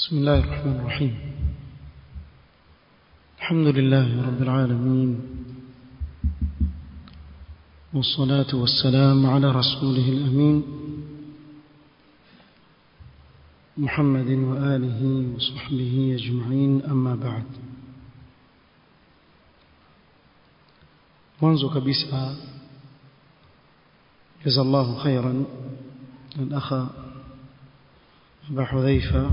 بسم الله الرحمن الرحيم الحمد لله رب العالمين والصلاة والسلام على رسوله الأمين محمد وآله وصحبه أجمعين أما بعد mwanzo kabisa جزا الله خيرا الأخ أبا حذيفة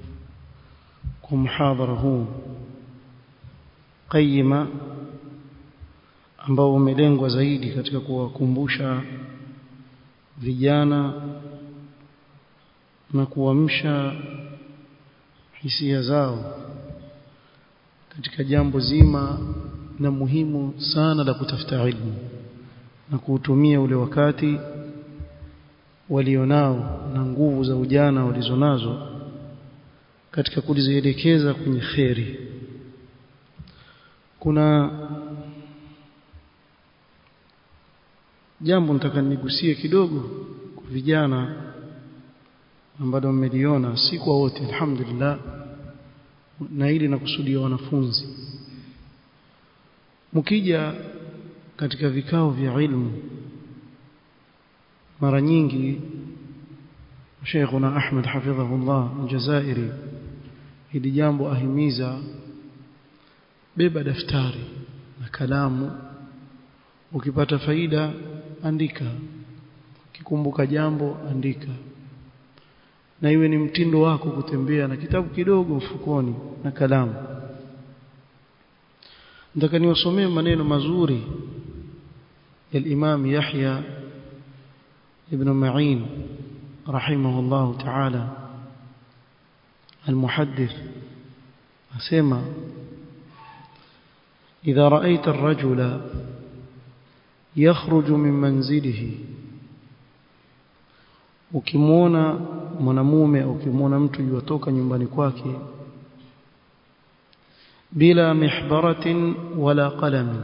ومحاضرة huu qayima ambao umelengwa zaidi katika kuwakumbusha vijana na kuamsha hisia zao katika jambo zima na muhimu sana la kutafuta ilmu na kuutumia ule wakati walionao na nguvu za ujana walizonazo katika kulizielekeza kwenye kheri kuna jambo nataka nigusie kidogo kwa vijana ambalo mmeliona si kwa wote alhamdulillah na ili nakusudia wanafunzi mkija katika vikao vya ilmu mara nyingi Sheikhuna Ahmed hafidhahullah Aljazairi hili jambo ahimiza beba daftari na kalamu ukipata faida andika ukikumbuka jambo andika na iwe ni mtindo wako kutembea na kitabu kidogo mfukoni na kalamu nataka niwasomee maneno mazuri ya Imam Yahya ibn Ma'in رحمه الله تعالى المحدث أسمى إذا رأيت الرجل يخرج من منزله ukimwona mwanamume au ukimwona mtu yutoka nyumbani kwake bila mihbaratin wala qalamin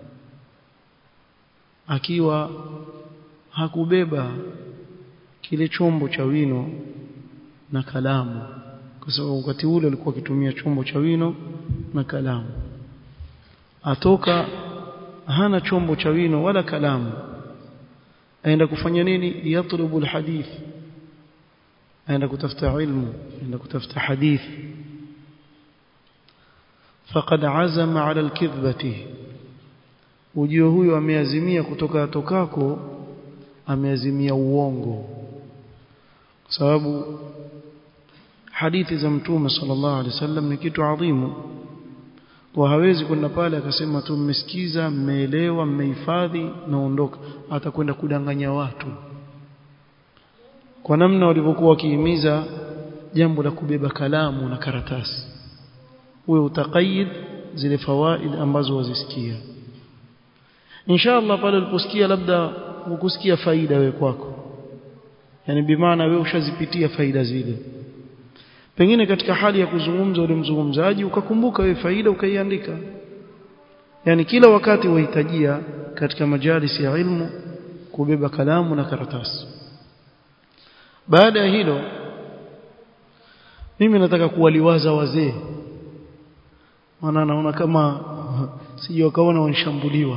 akiwa hakubeba kile chombo cha wino na kalamu kwa sababu wakati ule alikuwa akitumia chombo cha wino na kalamu atoka hana chombo cha wino wala kalamu aenda kufanya nini yatlubu alhadith aenda kutafuta ilmu aenda kutafuta hadith faqad azama ala alkidhbati ujio huyo ameazimia kutoka atokako ameazimia uongo kwa sababu hadithi za mtume sallallahu alaihi wasallam ni kitu adhimu kwa hawezi kwenda pale akasema tu mmesikiza mmeelewa mmehifadhi naondoka atakwenda kudanganya watu kwa namna walivyokuwa wakihimiza jambo la kubeba kalamu na karatasi uwe utaqayid zile fawaid ambazo wazisikia inshallah pale uliposikia labda ukusikia faida wewe kwako yani bimaana wewe ushazipitia faida zile pengine katika hali ya kuzungumza ule mzungumzaji ukakumbuka wewe faida ukaiandika yani kila wakati wahitajia katika majalisi ya ilmu kubeba kalamu na karatasi baada ya hilo mimi nataka kuwaliwaza wazee maana naona kama sije wakaona wanishambuliwa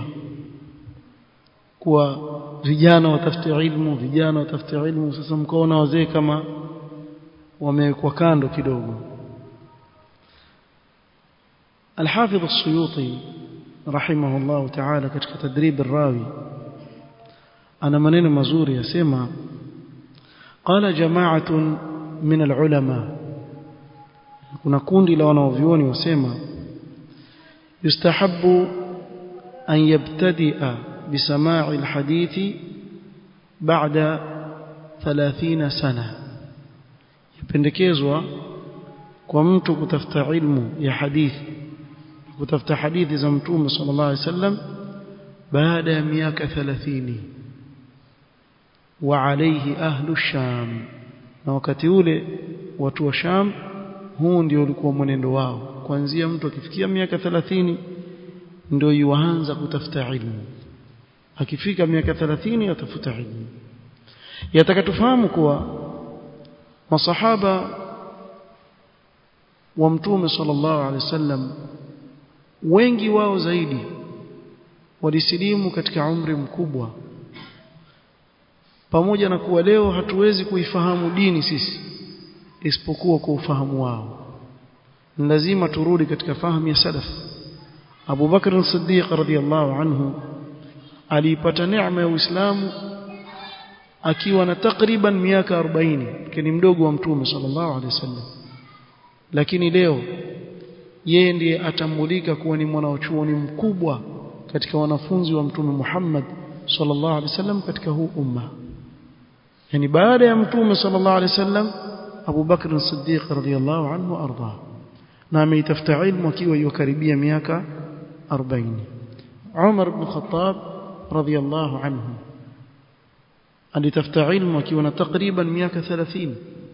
kuwa vijana watafute ilmu vijana watafute ilmu sasa mkaona wazee kama wamewekwa kando kidogo الحافظ السيوطي رحمه الله تعالى katika تدريب الراوي ana maneno mazuri yasema قال جماعه من العلماء kuna kundi la wanaovioni wasema yustahabbu an yabtadi'a بسماع الحديث بعد 30 سنة يpendekezwa kwa mtu kutafuta ilmu ya hadithi kutafuta hadithi za mtume sallallahu alaihi wasallam baada ya miaka 30 wa alayhi ahlu sham na wakati ule watu wa sham huu ndio ulikuwa mwenendo wao kuanzia mtu akifikia miaka 30 ndio yuanza kutafuta ilmu akifika miaka 30 atafuta ilmu yataka tufahamu kuwa masahaba wa mtume sallallahu alaihi wasallam wengi wao zaidi walisilimu katika umri mkubwa pamoja na kuwa leo hatuwezi kuifahamu dini sisi isipokuwa kwa ufahamu wao lazima turudi katika fahamu ya salaf Abu Bakr as-Siddiq radhiyallahu anhu alipata neema ya Uislamu akiwa na takriban miaka 40 kini mdogo wa mtume sallallahu alaihi wasallam lakini leo yeye ndiye atambulika kuwa ni mwanachuoni mkubwa katika wanafunzi wa mtume Muhammad sallallahu alaihi wasallam katika huu umma yani baada ya mtume sallallahu alaihi wasallam Abu Bakr as-Siddiq radhiyallahu anhu arda na ameitafuta ilmu akiwa yukaribia miaka 40 Umar ibn Khattab radhiyallahu anhu alitafuta ilmu akiwa na takriban miaka 30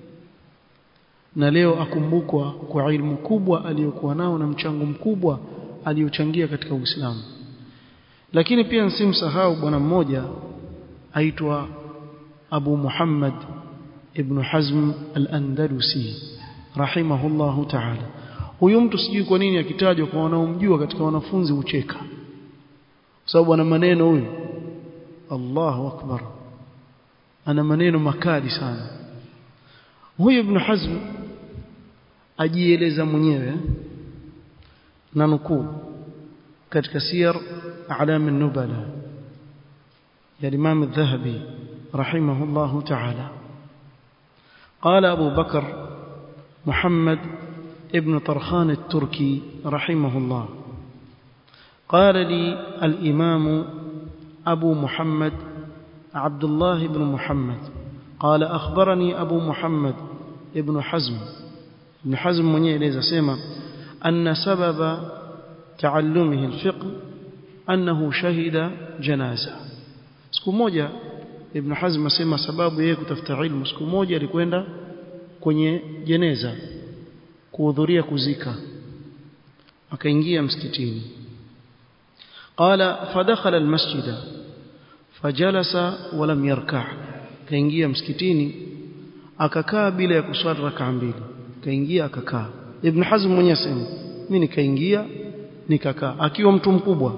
na leo akumbukwa kwa ilmu kubwa aliyokuwa nao na mchango mkubwa aliyochangia katika Uislamu lakini pia nsimsahau bwana mmoja aitwa Abu Muhammad ibn Hazm al-Andalusi rahimahullahu ta'ala huyu mtu sijui kwa nini akitajwa kwa wanaomjua katika wanafunzi ucheka sababu ana maneno huyu Allahu akbar ana maneno makali sana huyu ibn Hazm ajieleza mwenyewe na nukuu katika siyar a'lam an-nubala ya Imam al-Dhahabi rahimahullahu ta'ala قال أبو بكر محمد ابن طرخان التركي رحمه الله قال لي الإمام أبو محمد عبد الله بن محمد قال أخبرني أبو محمد ابن حزم ابن حزم من يليز سيما أن سبب تعلمه الفقه أنه شهد جنازة siku moja Ibn Hazm asema sababu yeye kutafuta ilmu siku moja alikwenda kwenye jeneza kuhudhuria kuzika akaingia msikitini qala fadakhala almasjida fajalasa walam yarka kaingia msikitini akakaa bila ya kuswali rak'a mbili kaingia akakaa Ibn Hazm mwenyewe asema mimi nikaingia nikakaa akiwa mtu mkubwa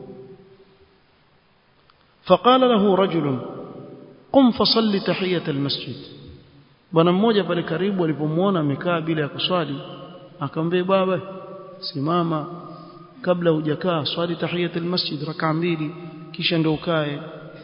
فقال له رجل قم فصلي تحيه المسجد bwana mmoja pale karibu alipomwona amekaa bila ya kuswali akamwambia baba simama kabla hujakaa swali tahiyat almasjid rak'a mbili kisha ndio ukae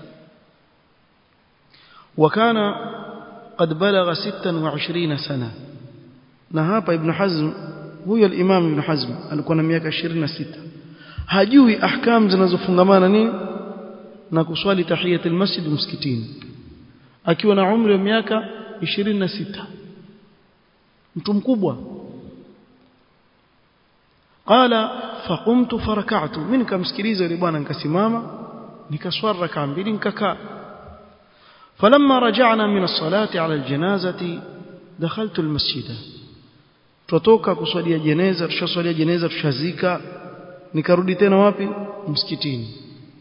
wakana qad balagha 26 sana na hapa ibn hazm huyo al-imam ibn hazm alikuwa na miaka 26 hajui ahkam zinazofungamana nini na kuswali tahiyat almasjid msikitini akiwa na umri wa miaka 26 mtu mkubwa qala faqumtu faraka'tu mimi nikamsikiliza yule bwana nikasimama nikaswali rak'a mbili nikakaa falamma raja'na min as-salati 'ala al-janazati dakhaltu al-masjida tutoka kuswalia jeneza tushaswalia jeneza tushazika nikarudi tena wapi msikitini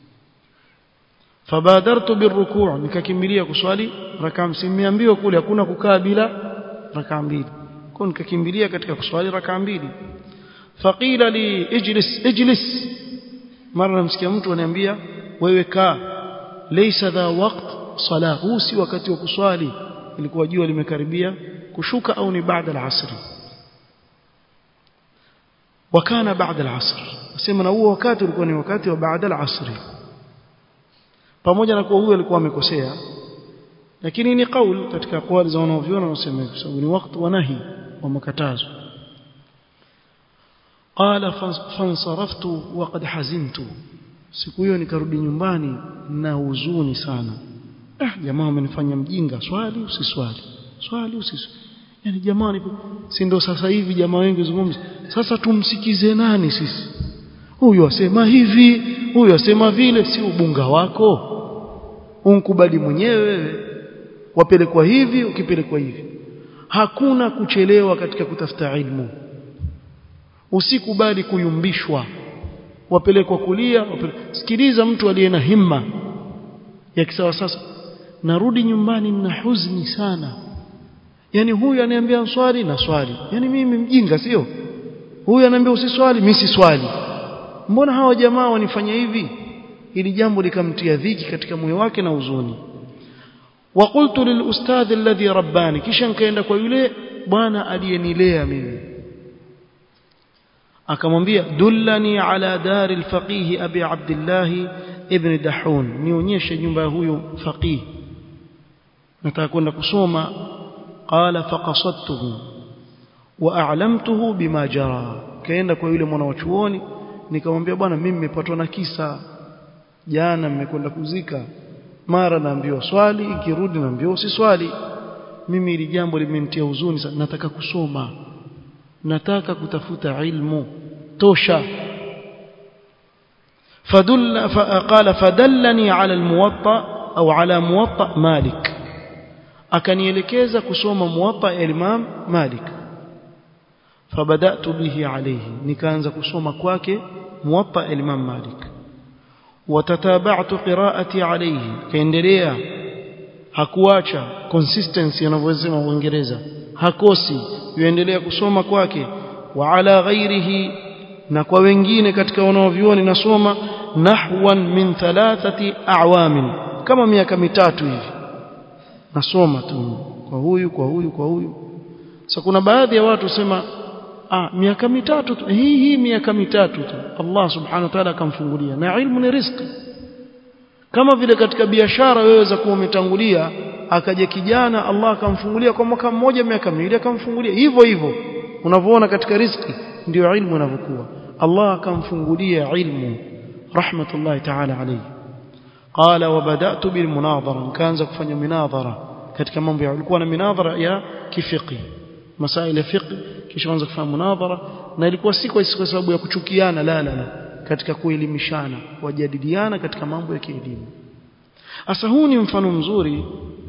fabadartu birruku' nikakimbilia kuswali rak'a msimiambiwa kule hakuna kukaa bila rak'a mbili kwa nikakimbilia katika kuswali rak'a mbili faqila li ijlis ijlis mara namsikia mtu ananiambia wewe kaa laysa dha waqt sala huu si wakati wa kuswali ilikuwa jua limekaribia kushuka au ni baada al-asr wakana baada al-asr nasema na huo wakati ulikuwa ni wakati wa baada al-asr pamoja na kuwa huyo alikuwa amekosea lakini ni kauli katika kauli za wanaoviona wanasema kwa sababu ni wakati wa nahi wa makatazo qala fansaraftu wa qad hazimtu siku hiyo nikarudi nyumbani na huzuni sana ah jamaa amenifanya mjinga swali usiswali swali usiswali yani jamani si ndo sasa hivi jamaa wengi zungumza sasa tumsikize nani sisi huyu asema hivi huyu asema vile si ubunga wako unkubali mwenyewe wewe wapelekwa hivi ukipelekwa hivi hakuna kuchelewa katika kutafuta ilmu usikubali kuyumbishwa wapelekwa kulia wapele... sikiliza mtu aliye na himma ya kisawa sasa narudi nyumbani na huzuni sana yani huyu ananiambia swali na swali yani mimi mjinga sio huyu ananiambia usiswali mimi siswali mbona hawa jamaa wanifanya hivi ili jambo likamtia dhiki katika moyo wake na huzuni وقلت للاستاذ الذي رباني kisha nikaenda kwa yule bwana aliyenilea mimi akamwambia dullani ala dar alfaqih abi abdullah ibn dahun nionyeshe nyumba ya huyo faqih nataka kwenda kusoma qala faqasadtuhu wa a'lamtuhu bima jara kaenda kwa yule mwana wa chuoni nikamwambia bwana mimi nimepatwa na kisa jana mmekwenda kuzika mara naambiwa swali ikirudi naambiwa usiswali mimi ili jambo limenitia huzuni sana nataka kusoma nataka kutafuta ilmu tosha فدل فقال فدلني على الموطأ أو على موطأ مالك akanielekeza kusoma muwatta ya Imam Malik fabadatu bihi alayhi nikaanza kusoma kwake muwatta ya Imam Malik watatabatu qiraati alayhi kaendelea hakuacha consistency anavyosema Uingereza hakosi yuendelea kusoma kwake wa ala ghairihi na kwa wengine katika wanaovioni nasoma nahwan min thalathati a'wamin kama miaka mitatu hivi nasoma tu kwa huyu kwa huyu kwa huyu sasa kuna baadhi ya watu sema ah miaka mitatu tu hii hii miaka mitatu tu Allah subhanahu wa ta'ala akamfungulia na ilmu ni riziki kama vile katika biashara wewe za kuwa umetangulia akaja kijana Allah akamfungulia kwa mwaka mmoja miaka miwili akamfungulia hivyo hivyo unavyoona katika riziki ndio ilmu inavyokuwa Allah akamfungulia ilmu rahmatullahi ta'ala alayhi قال وبدات بالمناظره كانza kufanya minadhara katika mambo ya ulikuwa na minadhara ya kifiqi masail ya fiqh kisha anza kufanya munadhara na ilikuwa si kwa sababu ya kuchukiana la la la katika kuelimishana wajadiliana katika mambo ya kielimu asa huu ni mfano mzuri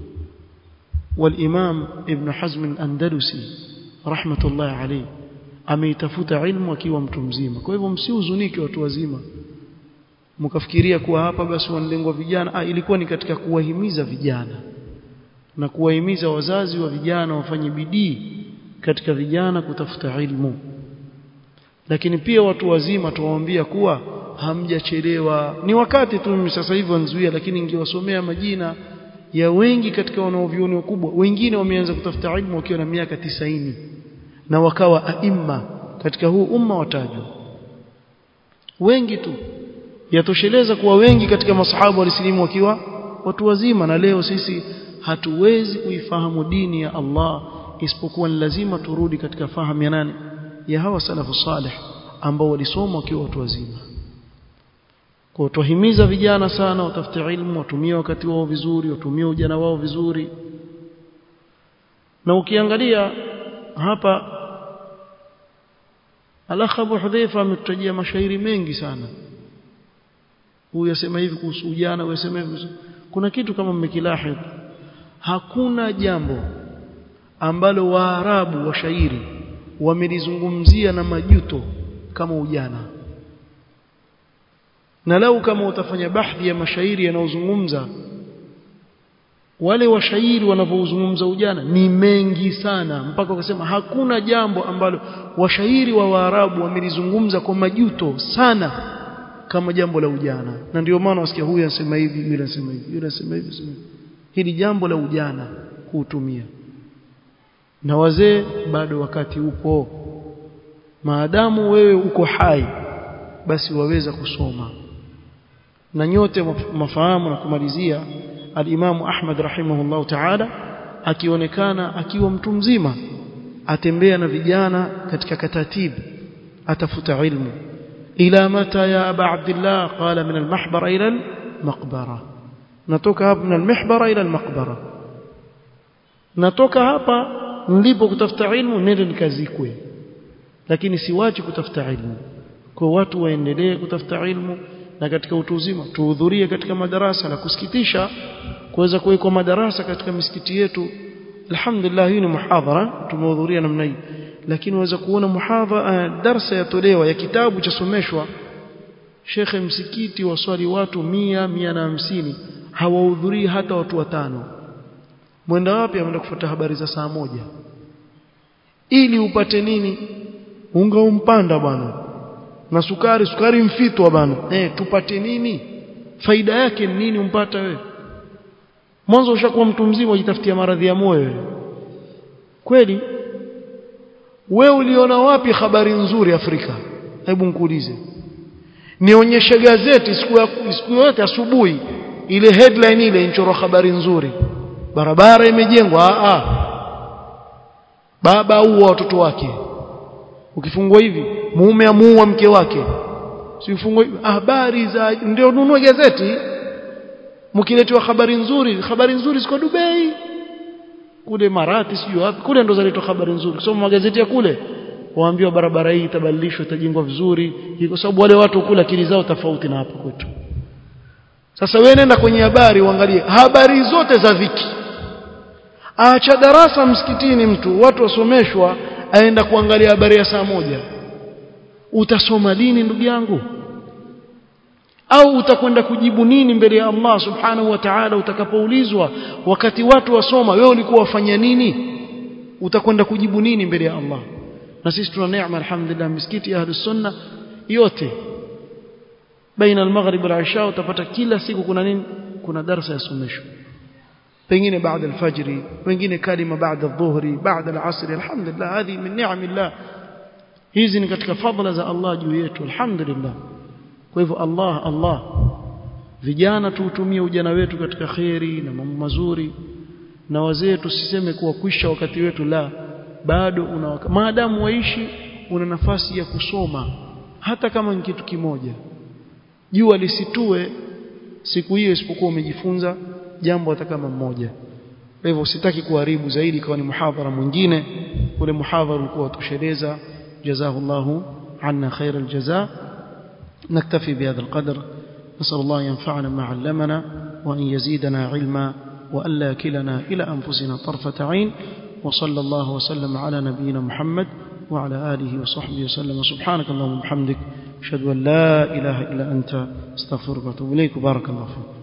والامام ابن حزم الاندلسي رحمه الله عليه ameitafuta ilmu akiwa mtu mzima kwa hivyo msihuzunike watu wazima mkafikiria kuwa hapa basi wanalengwa vijana ah, ilikuwa ni katika kuwahimiza vijana na kuwahimiza wazazi wa vijana wafanye bidii katika vijana kutafuta ilmu lakini pia watu wazima tuwaambia kuwa hamjachelewa ni wakati tu mimi sasa hivi wanzuia lakini ningewasomea majina ya wengi katika wanaovioni wakubwa wengine wameanza kutafuta ilmu wakiwa na miaka tisaini na wakawa aima katika huu umma watajwa wengi tu yatosheleza kuwa wengi katika masahabu walisilimu wakiwa watu wazima na leo sisi hatuwezi kuifahamu dini ya Allah isipokuwa ni lazima turudi katika fahamu ya nani ya hawa salafu salih ambao walisoma wakiwa watu wazima kwa tuhimiza vijana sana watafute ilmu watumie wakati wao vizuri watumie ujana wao vizuri na ukiangalia hapa Alakh Abu Hudhaifa ametutajia mashairi mengi sana huyu asema hivi kuhusu ujana huyu asema hivi kuna kitu kama mmekilahid hakuna jambo ambalo waarabu washairi wamelizungumzia na majuto kama ujana na lau kama utafanya bahthi ya mashairi yanayozungumza wale washairi wanavyozungumza ujana ni mengi sana mpaka wakasema hakuna jambo ambalo washairi wa Waarabu wamelizungumza kwa majuto sana kama jambo la ujana na ndio maana wasikia huyu anasema hivi yule anasema hivi yule anasema hivi hili jambo la ujana kuutumia na wazee bado wakati upo maadamu wewe uko hai basi waweza kusoma na nyote mafahamu na kumalizia al-Imam Ahmad rahimahullah ta'ala akionekana akiwa mtu mzima atembea na vijana katika katatibu atafuta ilmu ila mata ya aba abdullah qala min al-mahbara ila al-maqbara natoka hapa min al-mihbara ila al-maqbara natoka hapa nilipo kutafuta ilmu nende nikazikwe lakini siwachi kutafuta ilmu kwa watu waendelee kutafuta ilmu na katika utu uzima tuhudhurie katika madarasa na kusikitisha kuweza kuwekwa madarasa katika misikiti yetu alhamdulillah hii ni muhadhara tumehudhuria namna hii lakini waweza kuona muhadhara uh, darsa yatolewa ya kitabu cha someshwa shekhe msikiti waswali watu mia mia na hamsini hawahudhurii hata watu watano mwenda wapi ameenda kufuata habari za saa moja ili upate nini unga umpanda bwana na sukari sukari mfitwa bwana eh tupate nini faida yake ni nini umpata wewe mwanzo ushakuwa mtu mzima ujitafutia maradhi ya moyo wewe kweli wewe uliona wapi habari nzuri Afrika hebu nikuulize nionyeshe gazeti siku ya siku yote asubuhi ile headline ile inchoro habari nzuri barabara imejengwa a a baba au watoto wake ukifungwa hivi mume amuua mke wake si ufungwa habari za ndio nunue gazeti mkiletewa habari nzuri habari nzuri ziko Dubai kule Marati sio wapi kule ndo zaletwa habari nzuri kusoma magazeti ya kule waambiwa barabara hii itabadilishwa itajengwa vizuri kwa sababu wale watu kule akili zao tofauti na hapa kwetu sasa wewe nenda kwenye habari uangalie habari zote za viki aacha darasa msikitini mtu watu wasomeshwa aenda kuangalia habari ya saa moja utasoma lini ndugu yangu au utakwenda kujibu nini mbele ya Allah subhanahu wa ta'ala utakapoulizwa wakati watu wasoma wewe ulikuwa wafanya nini utakwenda kujibu nini mbele ya Allah na sisi tuna neema alhamdulillah misikiti ya ahlus sunna yote baina al-maghrib wal-isha utapata kila siku kuna nini kuna darasa ya somesho pengine baada al-fajr wengine kalima baada adh-dhuhri baada al-asr alhamdulillah hadi min ni'amillah hizi ni katika fadhila za Allah juu yetu alhamdulillah kwa hivyo Allah Allah vijana tuutumie ujana wetu katika kheri na mambo mazuri na wazee tusiseme kuwa kwisha wakati wetu la bado una maadamu waishi una nafasi ya kusoma hata kama ni kitu kimoja jua lisitue siku hiyo isipokuwa umejifunza jambo hata kama mmoja kwa hivyo usitaki kuharibu zaidi kwa ni muhadhara mwingine ule muhadhara ulikuwa utosheleza jazahullahu anna khairal jazaa نكتفي بهذا القدر نسأل الله ينفعنا ما علمنا وأن يزيدنا علما وألا كلنا إلى أنفسنا طرفة عين وصلى الله وسلم على نبينا محمد وعلى آله وصحبه وسلم سبحانك اللهم وبحمدك أشهد أن لا إله إلا أنت استغفرك وأتوب إليك بارك الله فيك